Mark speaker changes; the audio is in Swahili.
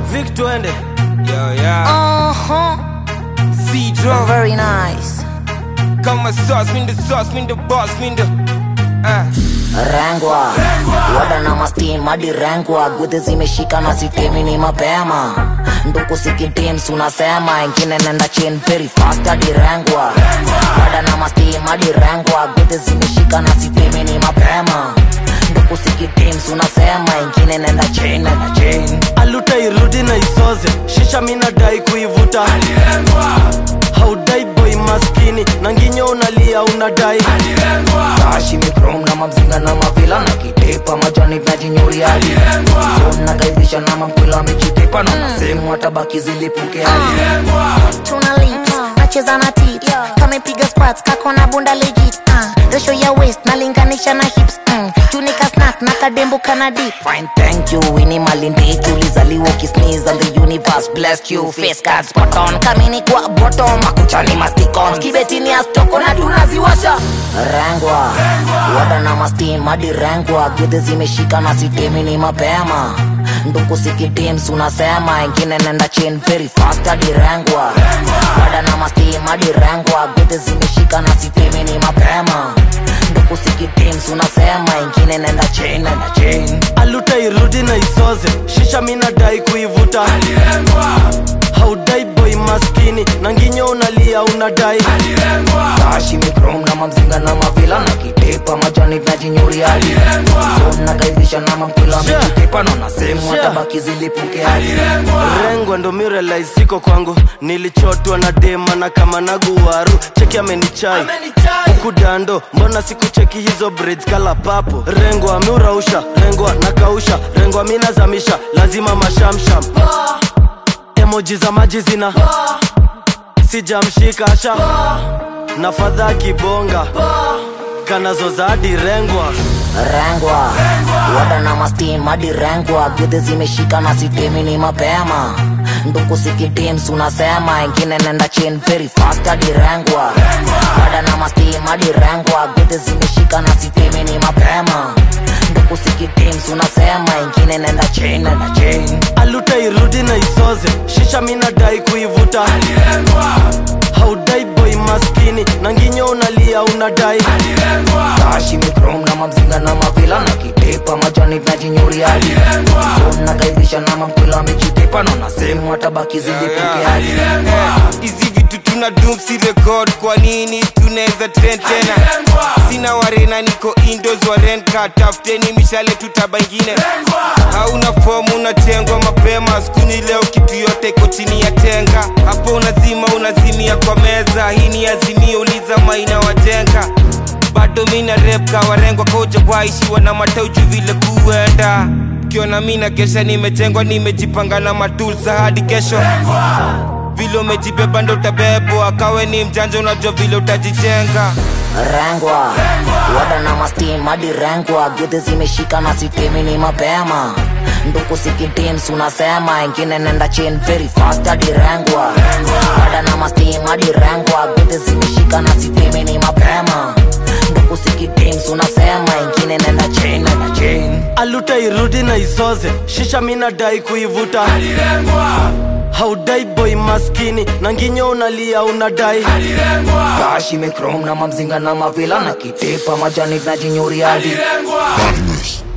Speaker 1: Vic twende
Speaker 2: Yo, yeah.
Speaker 3: Uh-huh.
Speaker 2: C-Drum.
Speaker 3: Very nice.
Speaker 2: Kama sauce, mean the sauce, mean the boss, mean the. Uh.
Speaker 3: Rangwa wada na mastim hadi rangwa gudhi zimeshika na sitemi ni mapema nduku sikitims unasema ingine nenda chin very fast hadi rangwa wada na mastim hadi rangwa gudhi zimeshika na sitemi ni mapema nduku sikitims unasema ingine nenda chin nenda chin
Speaker 1: aluta irudi na isoze shisha minadai kuivuta haudai boy maskini na nginyo unalia unadai
Speaker 3: tashi mikrom na mamzinga na mapila na kitepa majani vyajinyuriadi nagaidhisha na mampila mechitepa na nasehemu hatabaki zilipuke hadi
Speaker 4: tuna lips nacheza na tit kamepiga squats kako na bunda legit uh, ratio ya waist nalinganisha na hips mm. junika snack na kadembo kana dip
Speaker 3: Fine, thank you. Winnie Malindiki ulizaliwa ukisneeze and the universe blessed you. Face card spot on, kamini kwa bottom, makuchani masticons, kibetini astoko na tunaziwasha. Rangwa, wada na mastim hadi rangwa, gudhi zimeshika na sitemi ni mapema. Nduku sikitims unasema, ingine nenda chin very fast hadi rangwa. Wada na mastim hadi rangwa, gudhi zimeshika na sitemi ni mapema. Nduku sikitims unasema, ingine nenda chin nenda chin.
Speaker 1: aluta irudi na isoze shisha minadai kuivuta haudai boy maskini na nginyo unalia unadai
Speaker 3: tashi mikrom na mamzinga na mavila na kitepa majani vyajinyuriadi nagaidhisha na mampila
Speaker 1: Sure.
Speaker 3: mechitepa na nasehemu
Speaker 1: Sure.
Speaker 3: hatabaki zilipuke hadi
Speaker 1: rengwa ndo mirelai siko kwangu nilichotwa na dema na kama naguwaru cheki amenichai huku dando mbona sikucheki hizo braids kala papo rengwa ameurausha rengwa nakausha rengwa minazamisha lazima mashamsham emoji za maji zina sijamshika asha na fadha kibonga kanazoza hadi rengwa
Speaker 3: rangwa wada na mastim hadi rangwa gudhi zimeshika na sitemi ni mapema nduku sikitims unasema ingine nenda chin very fast hadi rangwa wada na mastim hadi rangwa gudhi zimeshika na sitemi ni mapema nduku sikitims unasema ingine nenda chin nenda chin
Speaker 1: aluta irudi na isoze shisha minadai kuivuta haudai boy maskini na nginyo unalia unadai
Speaker 3: tashi mikrom na mamzinga na mavila na kitepa majani vyajinyuriadi nagaidhisha na mampila mechitepa na nasehemu hatabaki zilipuke hadi
Speaker 2: hizi vitu tuna dum si record kwa nini tunaweza trend tena sina warena niko indos warenka tafuteni mishale tutaba ingine hauna fomu unachengwa mapema skuni leo kitu yote iko chini ya tenga hapo unazima unazimia kwa meza hii ni azimio uliza maina wajenga bado mina rep kawarengwa koja kwaishiwa na matauju vile kuenda kiona mina kesha nimejengwa nimejipanga na matulsa hadi kesho vile umejibeba ndo utabebwa kawe ni mjanja unajua vile utajijenga
Speaker 3: rangwa wada na mastim hadi rangwa gudhi zimeshika na sitemi ni mapema nduku sikitims unasema ingine nenda chin very fast hadi rangwa wada na mastim hadi rangwa gudhi zimeshika na sitemi ni mapema nduku sikitims unasema ingine nenda chin nenda chin
Speaker 1: aluta irudi na isoze shisha minadai kuivuta haudai boy maskini na nginyo unalia unadai
Speaker 3: tashi mikrom na mamzinga na mavila na kitepa majani vyajinyuriadi
Speaker 5: Badness.